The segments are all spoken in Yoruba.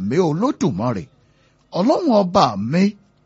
mi olódùmarè ọlọ́run ọba mi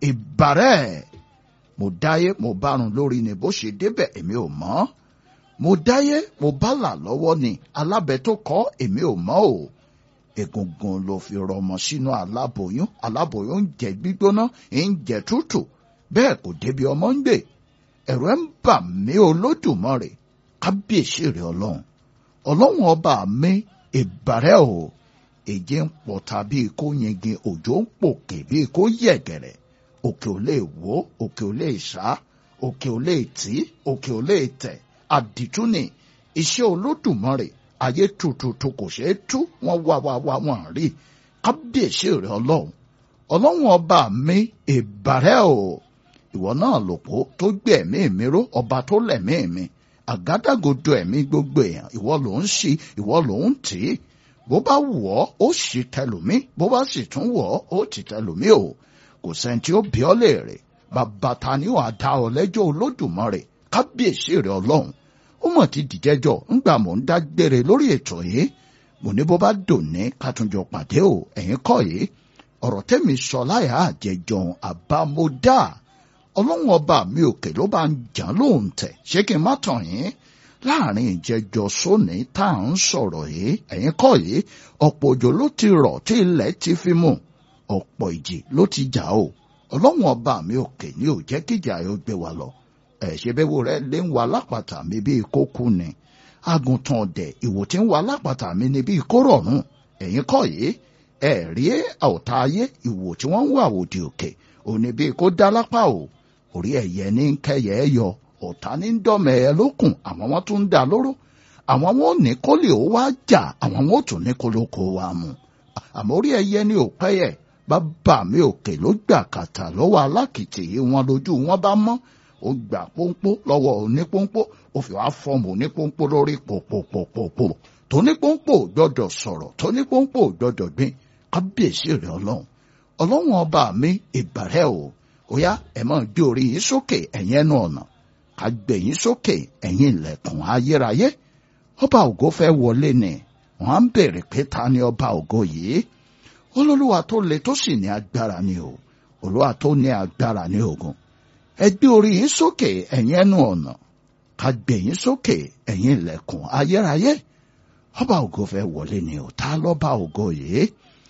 ìbàrẹ̀ mo dáyé mo bárun lórí ni bó ṣe débẹ̀ èmi ò mọ̀ mo dáyé mo bálà lọ́wọ́ ni alábẹ tó kọ́ èmi ò mọ̀ o egungun ló fi rọmọ sínú aláboyún aláboyún ń jẹ gbígbóná ń jẹ tútù bẹ́ẹ̀ kò débi ọmọ ń gbè ẹ̀rù ẹ̀ ń bà mí olódùmarè kábíyèsí rẹ̀ ọlọ́run ọlọ́run ọba mi ìbàrẹ̀ o èjì ń pọ̀ta bíi kó yingin òjò ń pòkè bíi kó yẹ̀gẹ̀rẹ̀ òkè ò lè wó òkè ò lè sá òkè ò lè tí òkè ò lè tẹ̀ àdìtú ni iṣẹ́ olódùmarè ayé tututu kò ṣeé tú wọ́n wá wá wá wọ́n rí kábíyèsí rẹ̀ ọlọ́run ọlọ́run ọba mi ìbàrẹ̀ o ìwọ náà lòpó tó gbé ẹ̀mí mi ró ọba tó lẹ̀mí mi àgádágodo ẹ̀mí gbogbo èèyàn ìwọ ló ń ṣí ìwọ ló ń tì í bó bá wù ọ́ ó sì tẹlòmí bó bá sì tún wù ọ́ ó ti tẹlòmí o kò sẹ́ni tí ó bí ọ́ léèrè bàbá ta ni wàá dá ọ lẹ́jọ́ olódùmarè kábíyèsí rẹ̀ ọlọ́run ó mọ̀ ti dìjẹ́jọ́ ńgbà mò ń dágbére lórí ètò yìí mo ní bó bá dòní ká tún jọ pàdé o ẹ̀yin kọ́ yìí ọ̀rọ̀ tẹ́mi sọ láyà àjẹjọ́n àbámọ́dá ọlọ́run ọba mi òkè ló bá ń jàn lóhùn tẹ̀ ṣé kí n má tàn yín láàrin ìjẹjọ sóní tá à ń sọ̀rọ̀ yìí ẹ̀yin kọ́ yìí ọ̀pọ̀ òjò ló ti rọ̀ tí ilẹ̀ ti fi mú ọ̀pọ̀ ìjì ló ti jà o ọlọ́run ọba mi òkè ni ò jẹ́ kíjà yóò gbé wa lọ ẹ̀ ṣe bẹ́ẹ̀ wo rẹ̀ lé ń wa lápàtà mi bíi kókú ni àgùntàn ọ̀dẹ̀ ìwò tí ń wa lápàtà mi ni bíi kórọ̀rùn ẹ̀yin kọ́ yìí ẹ̀ rí ọ̀tá ayé ìwò tí wọ́n ń wà òdì òkè òní bíi kó dá lápá o orí ẹ̀yẹ ní kẹyẹ ẹ yọ ọ̀tá ní dọ́mẹ̀ ẹ lókun àwọn wọn tún ń dá lóró àwọn wọn ò ní kó lè ó wá jà àwọn wọn ò tún ní kó ló kó wa mu àmọ́ orí ẹ̀yẹ ní òpẹ́yẹ bàbá mi òkè ló gbà kàtà lọ́wọ́ alákìtì yìí wọn lójú wọn bá mọ́ ó gbà pọ́npọ́ lọ́wọ́ onípọ́npọ́ ó fi wá fọ́ọ̀mù onípọ́npọ́ lórí pòpòpòpò tónípọ́npọ́ gbọ́dọ̀ sọ̀rọ̀ tónípọ́npọ́ gbọ́dọ̀ gbìn kábíyèsí rẹ̀ ọlọ́run ọlọ́run ọba mi ìbàrẹ̀ o ó yá ẹ máa gbé orí yín sókè ẹ̀yin ẹnu ọ̀nà ká gbé yín sókè ẹ̀yin ilẹ̀kùn ayérayé ọba ògo fẹ́ wọlé ni wọ́n á ń bèrè pé ta ni ọba ògo yìí olólùwà tó le tó sì ní agbára ni o olúwa tó ní agbára ní ogun ẹ gbé orí yín sókè ẹ̀yin ẹnu ọ̀nà ká gbé yín sókè ẹ̀yin ilẹ̀kùn ayérayé ọba ògo fẹ́ wọlé ni o ta lọ́ba ògo yìí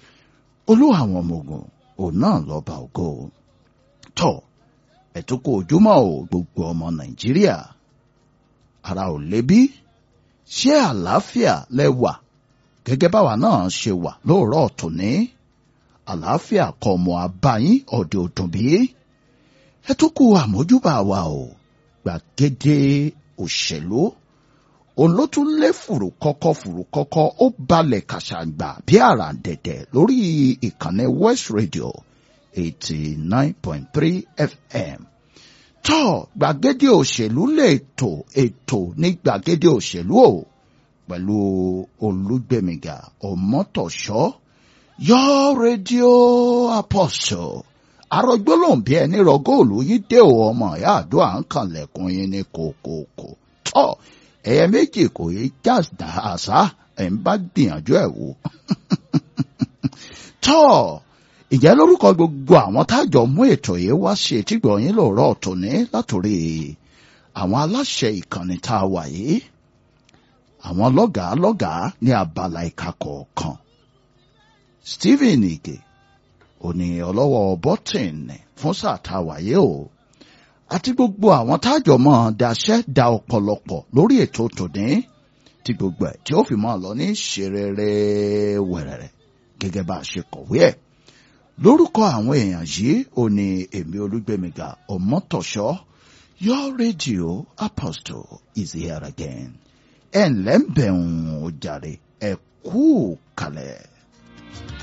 olúwa àwọn ọmọ ogun òun náà lọ́ba ògo tọ̀ ẹ̀túnkù ojúmọ́ o gbogbo ọmọ nàìjíríà ara ò lébi ṣé àlàáfíà lẹ́wà gẹ́gẹ́ báwa náà ṣe wà lóòrọ̀ tòní àlàáfíà kọ́ ọmọ abáyín ọ̀dẹ̀ òdùn bí ẹ̀túnkù àmójúbà wa o gbàgede òṣèlú òun ló tún lé fùrù kọ́kọ́ fùrù kọ́kọ́ ó balẹ̀ kàṣàgbà bí àràǹdẹ̀dẹ̀ lórí ìkànnì West Radio eighty nine point three FM. tọ́ gbàgede òṣèlú lè tò ètò ní gbàgede òṣèlú o pẹ̀lú olúgbẹ̀mìgà ọmọtọ̀ṣọ́ yọ rédíò apostle arọgbólóhùn ẹni rọ góòlù yìí dé o ọmọ ìyá àdó à ń kànlẹ̀kùn yín ní kòkòkò tọ́ ẹ̀yẹ méjì kò yé jáde àṣà ẹ̀ ń bá gbìyànjú ẹ̀ wò tọ́ ìjẹ́ lórúkọ gbogbo àwọn tájọ mú ètò yìí wá ṣe tígbọ̀ yín lòrọ̀ tòní látòrí àwọn aláṣẹ ìkànnì tá a wà yìí àwọn lọ́gàá lọ́gàá ní abala ìka kọ̀ọ̀kan Stephen Ige òní ọlọ́wọ́ bọ́tìnì fún sáà tá a wà yìí o àti gbogbo àwọn tájọ mọ́ daṣẹ́ da ọ̀pọ̀lọpọ̀ lórí ètò tòní tí gbogbo ẹ̀ tí ó fi mọ́ lọ ní ṣerere wẹ̀rẹ̀rẹ̀ gẹ́gẹ́ bá a ṣe kọ̀wé ẹ̀ lórúkọ àwọn èèyàn yìí ò ní èmi olúgbẹmíga ọmọtọṣọ your radio apostle is here again ẹ ǹlẹ́ ń bẹ̀ ń jàre ẹ kú kalẹ̀.